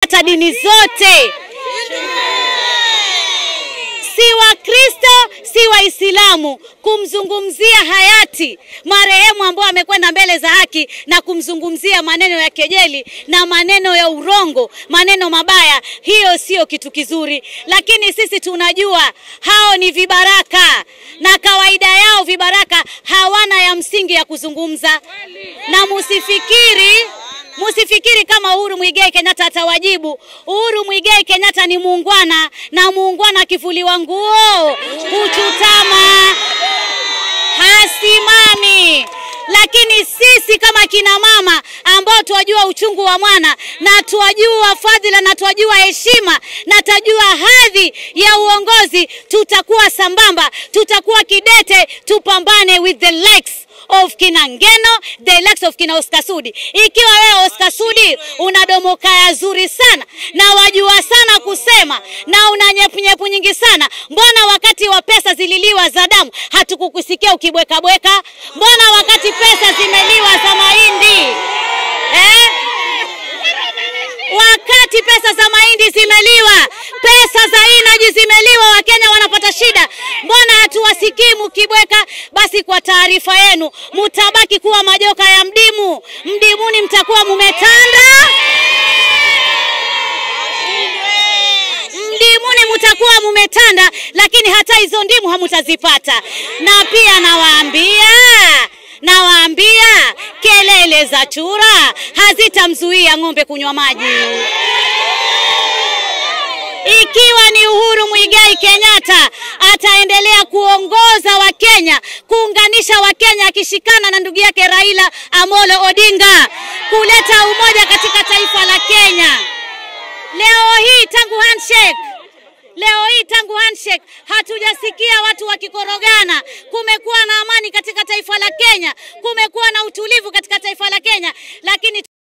kufuata dini zote, si Wakristo si Waislamu, kumzungumzia hayati marehemu ambao amekwenda mbele za haki na kumzungumzia maneno ya kejeli na maneno ya urongo, maneno mabaya, hiyo sio kitu kizuri. Lakini sisi tunajua hao ni vibaraka, na kawaida yao vibaraka hawana ya msingi ya kuzungumza, na musifikiri Musifikiri kama Uhuru Muigai Kenyatta atawajibu. Uhuru Muigai Kenyatta ni muungwana, na muungwana akivuliwa nguo huchutama, hasimami. Lakini sisi kama kina mama ambao twajua uchungu wa mwana na twajua fadhila na twajua heshima na twajua hadhi ya uongozi, tutakuwa sambamba, tutakuwa kidete, tupambane with the likes of kina Ngeno, the likes of kina Oscar Sudi. Ikiwa wewe Oscar Sudi una domo kaya zuri sana na wajua sana kusema na una nyepunyepu nyingi sana, mbona wakati wa pesa zililiwa za damu hatukukusikia ukibwekabweka? Mbona wakati pesa zimeliwa za mahindi eh? Wakati pesa za mahindi zimeliwa, pesa za inaji zimeliwa, Wakenya wanapata shida, mbona hatuwasikii mkibweka? Basi kwa taarifa yenu, mutabaki kuwa majoka ya mdimu. Mdimuni mtakuwa mumetanda, mdimuni mutakuwa mumetanda, lakini hata hizo ndimu hamutazipata. Na pia nawaambia nawaambia kelele za chura hazitamzuia ng'ombe kunywa maji. Ikiwa ni Uhuru Muigai Kenyatta ataendelea kuongoza Wakenya, kuunganisha Wakenya, akishikana na ndugu yake Raila Amolo Odinga, kuleta umoja katika taifa la Kenya. Leo hii tangu handshake Leo hii tangu handshake hatujasikia watu wakikorogana. Kumekuwa na amani katika taifa la Kenya, kumekuwa na utulivu katika taifa la Kenya, lakini